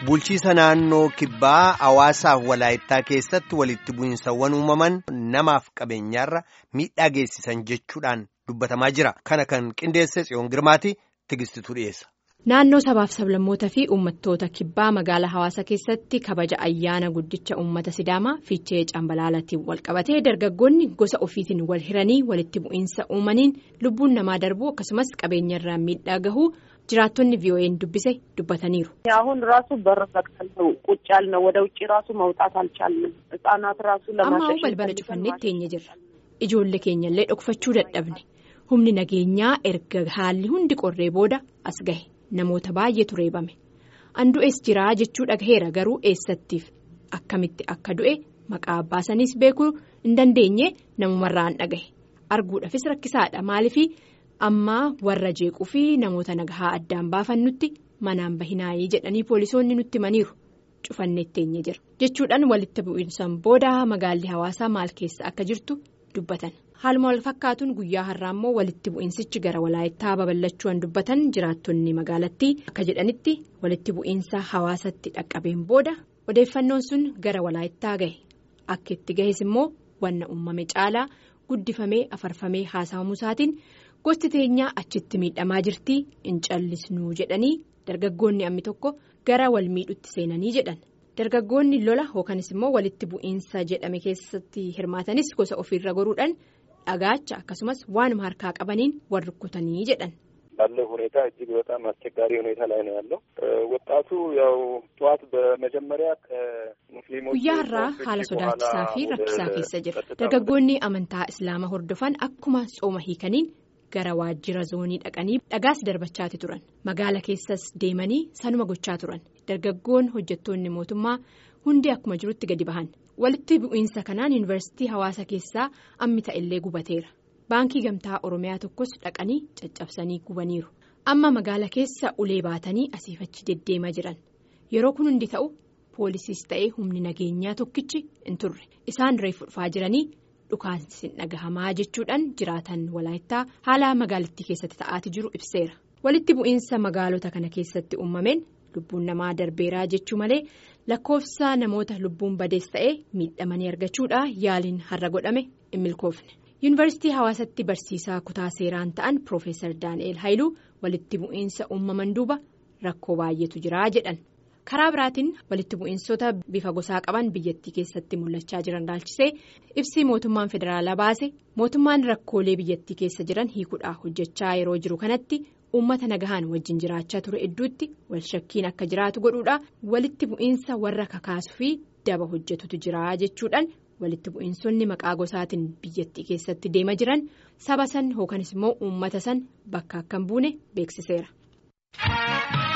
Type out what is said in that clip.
Bulchiisa naannoo kibbaa hawaasaaf walaayittaa keessatti walitti bu'iinsawwan uumaman namaaf qabeenyaarra miidhaa geessisan jechuudhaan dubbatamaa jira. Kana kan qindeesse tsiyoon girmaati tigistituu dhiyeessa. Naannoo sabaaf sablammootaa fi uummattoota kibbaa magaalaa hawaasa keessatti kabaja ayyaana guddicha uummata sidaamaa fiichee cambalaalatiin walqabatee dargaggoonni gosa ofiitiin wal hiranii walitti bu'iinsa uumaniin lubbuun namaa darbuu akkasumas qabeenyarraa miidhaa gahuu jiraattonni ቪኦኤን dubbise dubbataniiru. አሁን ራሱ በር ዘግተን ነው ቁጭ ያልነው ወደ ውጭ ራሱ መውጣት አልቻልንም ህጻናት ራሱ ammaa balbala cufannee teenye jirra ijoollee keenyallee dhokfachuu dadhabne humni nageenyaa erga haalli hundi qorree booda as gahe namoota baay'eetu reebame an du'es jiraa jechuu dhagaheera garuu eessattiif akkamitti akka du'e maqaa baasaniis beekuu hin dandeenye namumarraan dhagahe arguudhaafis rakkisaadha maaliif ammaa warra jeequu fi namoota nagahaa addaan baafannutti manaan bahinaayii jedhanii poolisoonni nutti himaniiru cufannee teenye jira jechuudhaan walitti bu'iinsan booda magaalli hawaasaa maal keessa akka jirtu dubbatan. haaluma wal fakkaatuun guyyaa har'aa immoo walitti bu'iinsichi gara walaayittaa babal'achuudhaan dubbatan jiraattonni magaalattii akka jedhanitti walitti bu'iinsa hawaasatti dhaqqabeen booda odeeffannoon sun gara walaayittaa gahe akka itti gahes immoo wanna uumame caalaa guddifamee afarfamee haasa'amuusaatiin gosti teenyaa achitti miidhamaa jirtii hin callisnuu jedhanii dargaggoonni ammi tokko gara wal miidhutti seenanii jedhan. dargaggoonni lola yookanis immoo walitti bu'iinsa jedhame keessatti hirmaatanis gosa ofiirra goruudhaan dhagaacha akkasumas waanuma harkaa qabaniin wal rukkutanii jedhan. ባለው ሁኔታ እጅግ በጣም አስቸጋሪ ሁኔታ ላይ ነው ያለው ወጣቱ ያው ጠዋት በመጀመሪያ ከሙስሊሞች guyyaa har'aa haala sodaachisaa fi rakkisaa keessa jira dargaggoonni amantaa islaamaa hordofan akkuma tsooma hiikaniin gara waajjira zoonii dhaqanii dhagaas darbachaati turan magaala keessas deemanii sanuma gochaa turan dargaggoon hojjettoonni mootummaa hundi akkuma jirutti gadi bahan walitti bu'iinsa kanaan yuunivarsiitii hawaasa keessaa ammi ta'ellee gubateera baankii gamtaa oromiyaa tokkos dhaqanii caccabsanii gubaniiru amma magaala keessa ulee baatanii asiifachi deddeemaa jiran yeroo kun hundi ta'u poolisiis ta'ee humni nageenyaa tokkichi hin turre isaan reefu dhufaa jiranii. dhukaansi dhagahamaa jechuudhaan jiraatan walaayittaa haala magaalattii keessatti ta'aati jiru ibseera walitti bu'iinsa magaalota kana keessatti uumameen lubbuun namaa darbeeraa jechuu malee lakkoofsa namoota lubbuun badees ta'ee miidhamanii argachuudha yaaliin har'a godhame hin milkoofne yuunivarsiitii hawaasatti barsiisaa kutaa seeraan ta'an piroofeesar daani'eel haayiluu walitti bu'iinsa uumaman duuba rakkoo baay'eetu jiraa jedhan. karaa biraatiin walitti bu'iinsota bifa gosaa qaban biyyattii keessatti mul'achaa jiran ilaalchisee ibsii mootummaan federaalaa baase mootummaan rakkoolee biyyattii keessa jiran hiikuudhaa hojjechaa yeroo jiru kanatti uummata nagahaan wajjin jiraachaa ture hedduutti wal shakkiin akka jiraatu godhuudha walitti bu'iinsa warra kakaasu fi daba hojjetutu jira jechuudhaan walitti bu'iinsonni maqaa gosaatiin biyyattii keessatti deema jiran saba san yookanis immoo uummata san bakka akka hin buune beeksiseera.